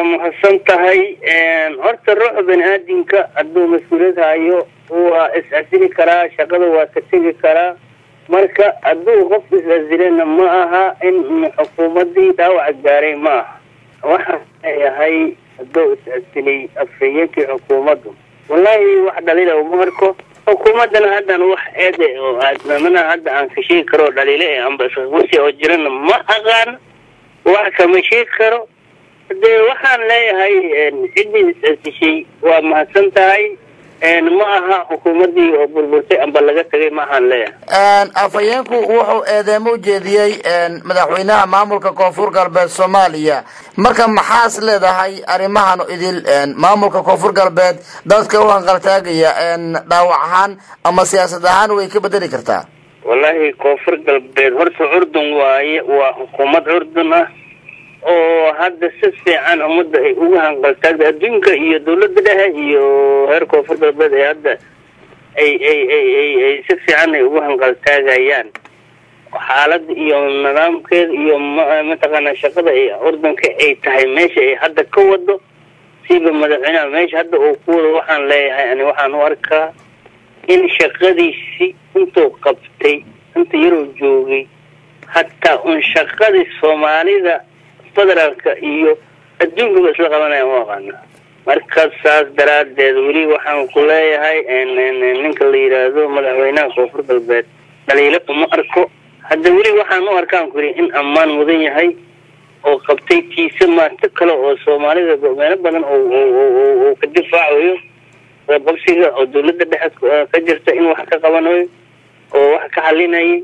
waa mahadsan tahay horta ruuxa bani aadamka hadduu mas-uuliyad hayo waa is-asili karaa shaqada waa ka tegi karaa marka hadduu qof is-asilena ma aha in xukuumadii dhaawaca gaaray ma aha waxaan leeyahay hadduu is-asilay afhayeenkii xukuumaddu wallaahi wax dhaliila uma arko xukuumaddana haddan wax eede oo aadmamana hadda aan ka sheegi karo dhaliile amba isqabsi oo jirana ma aqaan wax kama sheegi karo dee waxaan leeyahay ciddii is-asishay waa mahadsan tahay ma aha xukuumaddii oo burburtay amba laga tagay ma ahaan leeyahay afhayeenku wuxuu eedeemo ujeediyey madaxweynaha maamulka koonfur galbeed soomaaliya marka maxaas leedahay arrimahan idil maamulka koonfur galbeed dadka u hanqaltaagaya dhaawac ahaan ama siyaasad ahaan way ka bedeli kartaa wallaahi koonfur galbeed horta curdun waaye waa xukuumad curdun ah oo hadda si fiican ummadda ay ugu hanqaltaagda adduunka iyo dawladda dhexe iyo reer koonfur galbeed ee hadda ay ay ay ay ay si fiican ay ugu hanqaltaagayaan xaaladda iyo nidaamkeeda iyo mataqaanaa shaqada ay urdunka ay tahay meesha ay hadda ka wado siiba madaxweynaha meesha hadda uu ku wado waxaan leeyahay ani waxaan u arkaa in shaqadiisi intuu qabtay inta yaroo joogay hataa un shaqadii soomaalida federaalka iyo adduunkaba isla qabanaya ma aqaana marka saas daraadeed weli waxaan ku leeyahay ninka la yidhaahdo madaxweynaha koonfur galbeed dhaliilo uma arko hadda weli waxaan u arkaan ku yidhi in ammaan mudan yahay oo qabtay tiise maato kale oo soomaalida meelo badan oo ka difaacayo qabsiga oo dawladda dhexe ka jirta in wax ka qabanayo oo wax ka xalinayay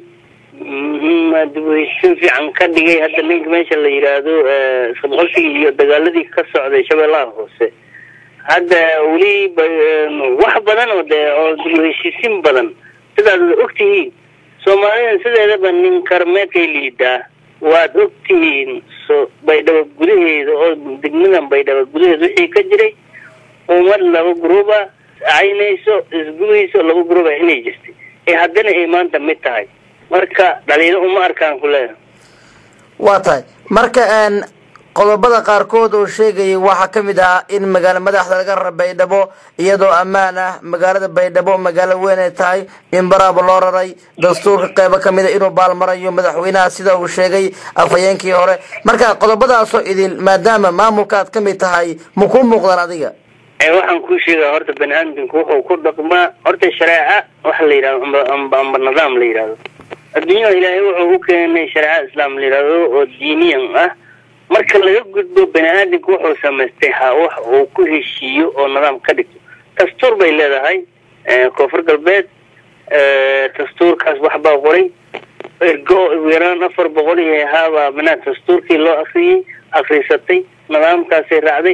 dibheshin fiican ka dhigay hadda ninka meesha la yidhaahdo isqabqabsigii iyo dagaaladii ka socday shabeellaha hoose hadda weli wax badan oo de oo dibheshiisin badan sidaad ogtihiin soomaalida sideedaba nin karmeedkay liidaa waad ogtihiin so baydhabo gudaheeda oo degmadan baydhabo gudaheeda wixii ka jiray ummad laba gruuba caynayso isgubeyso laba gruuba inay jirtay ee haddana ay maanta mid tahay marka dhaliilo uma arkaan ku leeyahay waa tahay marka qodobada qaarkood oo sheegayay waxaa kamid ah in magaalo madaxda laga rara baydhabo iyadoo ammaan ah magaalada baydhabo magaalo weyn ay tahay in baraaba loo raray dastuurka qeybo kamid a inuu baalmarayo madaxweynaha sida uu sheegay afhayeenkii hore marka qodobadaasoo idil maadaama maamulka aad kamid tahay ma ku muuqdaan adiga waxaan kuu sheegaa horta bani aadamku wuxuu ku dhaqmaa horta shareeca waxa la yidhahdo amba amba amba nidaam la yidhahdo adduunyada ilaahay wuxuu u keenay shareeca islaam la yidhahdo oo diiniyan ah marka laga gudbo bani aadamku wuxuu samaystay ha wax uu ku heshiiyo oo nidaam ka dhigto dastuur bay leedahay koonfur galbeed dastuurkaas waxbaa qoray ergo ugu yaraan afar boqol iyo haabaa manaa dastuurkii loo akriyey akrisatay nidaamkaasay raacday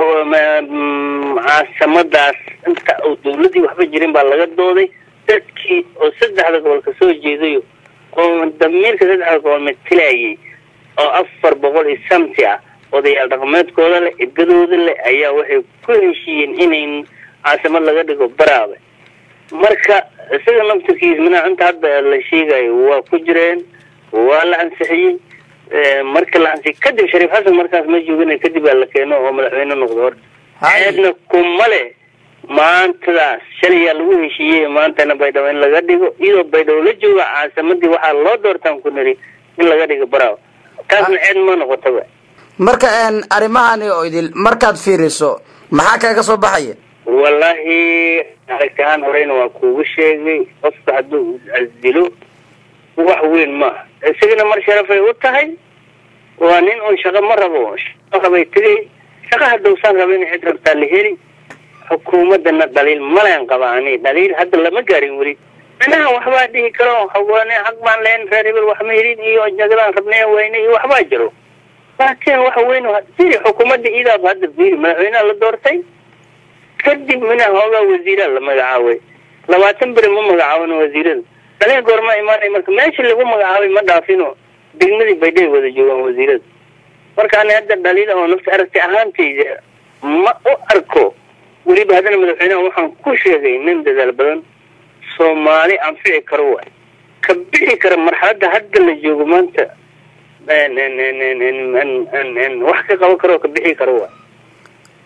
caasamadaas inta uu dawladii waxba jirin baa laga dooday dadkii oo saddexda gobol ka soo jeedayo oo damiirka saddexda gobol matilayay oo afar boqol iyo samti ah odayaal dhaqameedkooda leh edgadooda leh ayaa waxay ku heshiiyeen inay caasimad laga dhigo baraabe marka isaga naftirkiis minaa inta hadda la sheegayo waa ku jireen waa la ansixiyey marka la ansixiyey kadib shariif xasan markaas ma joogina kadib baa la keeno oo madaxweyne noqdo horta ceedna kuma le maantadaas shalayaa lagu heshiiyey maantana baydhabo in laga dhigo iyadoo baydhabo la jooga caasimadii waxaa loo doortaan ku niri in laga dhigo baraabe taasna ceed ma noqotaba marka arrimahani oo idil markaad fiiriso maxaa kaga soo baxaya wallaahi aragti ahaan horeyna waa kuugu sheegay qofka hadduu iscasdilo wax weyn maaha isagana mar sharafay u tahay waa nin un shaqo ma rabo shaqo rabay tegay shaqa haddowsaan raba in cid rabtaa la heli xukuumadana dhaliil maleen qaba ani dhaliil hadda lama gaarin weli minaha waxbaa dhihi karo hagoone xaq baan leen reer hebel wax ma helin iyo jagadaan rabnay weyne iyo waxbaa jiro laakiin waxa weyn firi xukuumadda iidaaba hadda firi madaxweynaha la doortay kadib mina hoogaa wasiiraa la magacaabay labaatan beri ma magacaabin wasiirada dhaliil goorma imaanay marka meesha lagu magacaabay ma dhaafino degmadii baydhay wada joogaan wasiirada marka ani hadda dhaliila oo nafta aragti ahaantayda ma u arko weliba haddana madaxweynaha waxaan ku sheegay nin dadaal badan soomaali anfici karo waay ka bixi kara marxaladda hadda la joogo maanta wax ka qaban karo ka bixi karo waay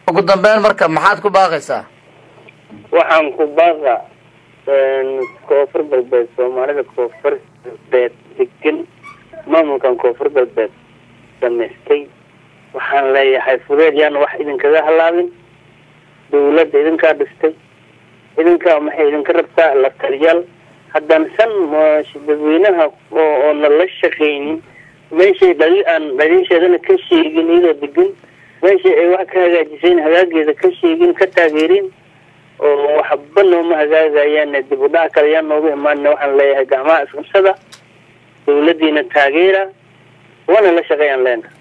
ugu dambeyn marka maxaad ku baaqaysaa waxaan ku baaqa koonfur galbeed soomaalida koonfur galbeed degan maamulkan koonfur galbeed samaystay waxaan leeyahay fudeed yaana wax idinkaga halaabin dawladda idinkaa dhistay idinkaa maxay idinka rabtaa la taliyaal haddaan san dadweynaha oo nala shaqaynin meeshay dhali aan dhaliisheedana ka sheegin iyadoo degan meeshay ay wax ka hagaajisayn hagaageeda ka sheegin ka taageerin oo waxba nooma hagaagayaan dib u dhac kale yaa nooga imaanina waxaan leeyahay gacmaha isqabsada dawladiina taageera waana la shaqeeyaan leena